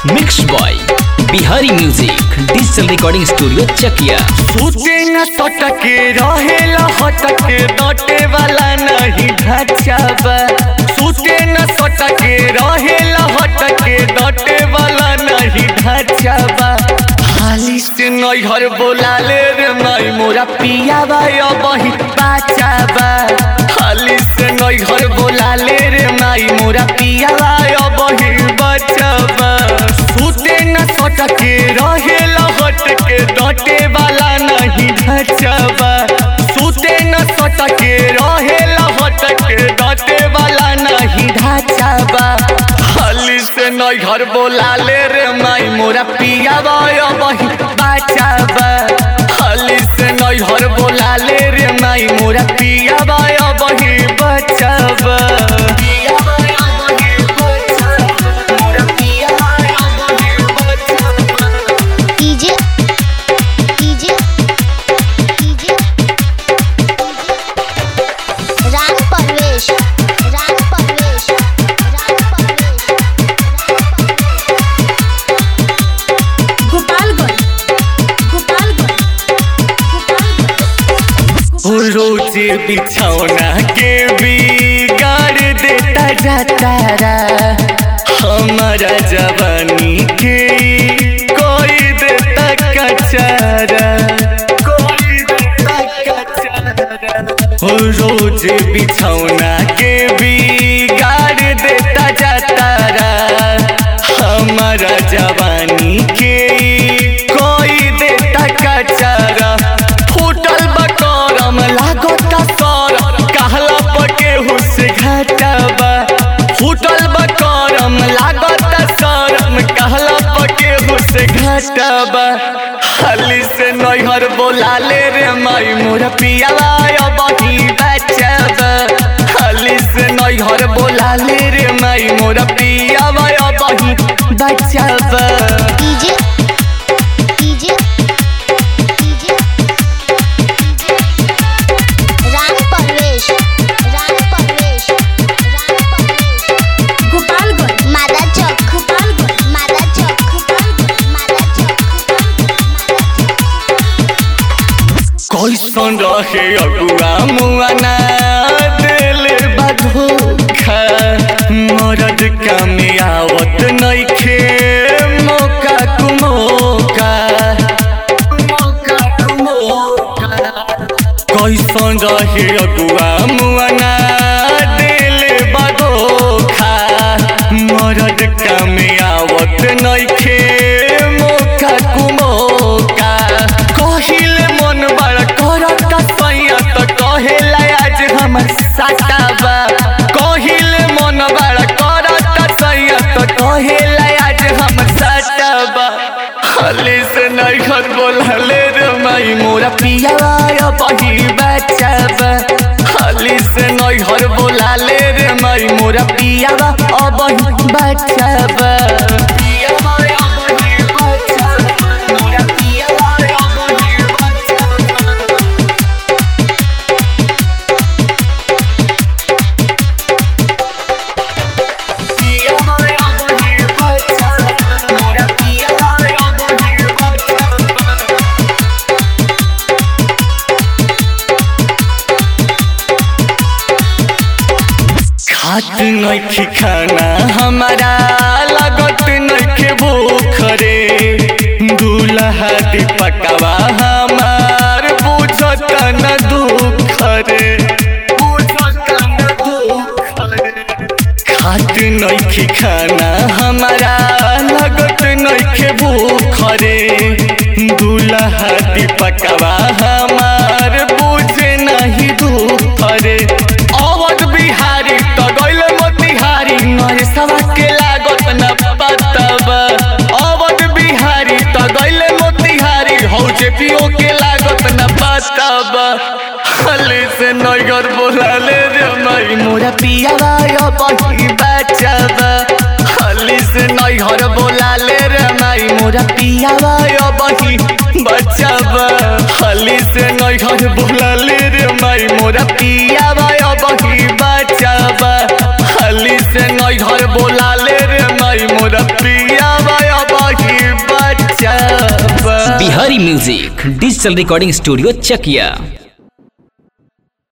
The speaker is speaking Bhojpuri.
mix by Bihari music digital recording studio Chakia सूते न सटके रहेला हटके डटे वाला नहीं ढचाबा सूते न सटके रहेला हटके डटे वाला नहीं ढचाबा हाली से नैहर बोलाले रे माई मोरा पिया बाय बही बाचाबा हाली से नैहर बोलाले रे माई मोरा पिया बाय बही बचाबा सूते न सटके रहेला हटके डटे वाला नहीं ढचबा सूते न सटके रहेला हटके डटे वाला नहीं ढचबा हाली से नई घर बोलाले रे माई मोरा पिया बाय बही बाचाबा हाली से नई घर बोलाले रे माई मोरा पिया बाय बही बचाबा पिया बाय बही बचाबा मोरा पिया बाय बही बचाबा डीजे डीजे डीजे राग परवेश राग परवेश राग परवेश गोपालगंज गोपालगंज गोपालगंज रोज बिछौना के बिगाड़ देता जाता रा हमारा जवानी के कोई देता कचारा कोई देता कचारा रोज बिछौना के बिगाड़ देता जाता रा हमारा जवानी के कोई देता कचारा फूटल बकरम लागता सर कहला पके हुस घटबा फूटल बकरम लागता सरम कहला पके हुस घटबा हाली से नैहर बोलाले रे माई मोर पियावा बही बचबा हाली से नैहर बोलाले रे माई मोर पियावा बही बचबा डीजे डीजे डीजे राग परवेश राग परवेश राग परवेश गोपालगंज मादा चौक गोपालगंज मादा चौक गोपालगंज मादा चौक कैसन रहे अगुआ मुआना दिल बधोखा मरद कामे आवत नइखे मौका कुमौका मौका कुमौका कैसन रहे अगुआ मुआना दिल बधोखा मरद कामे आवत नइखे मौका कुमौका कहिल मन बड़ करत सैया त कहेला आज हमर साटाबा कहिल मन बड़ करत सैया त कहेला आज हमर साटाबा हले से नहीं घर बोलले रे माई मोरा पिया बही बचाबा हले से नहीं घर बोलाले रे माई मोरा पिया अबही बचाबा पिया अबही बचाबा मोरा पिया अबही बचाबा पिया अबही बचाबा मोरा पिया अबही बचाबा खात नइखे खाना हमारा लागत नइखे भूख रे दूल्हा दीपकवा हमार बुझत न दुख रे बुझत न दुख रे खात नइखे खाना हमारा लागत नइखे भूख रे दूल्हा दीपकवा हमार बुझे नहीं दुख रे अवध बिहारी त गइल मोतिहारी नरे सवा के लागत न पतबा अवध बिहारी त गइल मोतिहारी हौ जे पियो के लागत न पतबा हले से नगर बोलाले रे माई मोरा पियावा बही बचाबा हले से नैहर बोलाले रे माई मोरा पियावा बही बचाबा हले से नैहर बोलाले रे माई मोरा पियावा बही बचाबा हली से नई घर बोला ले रे माई मोरा पिया बाया Bihari music digital recording studio चकिया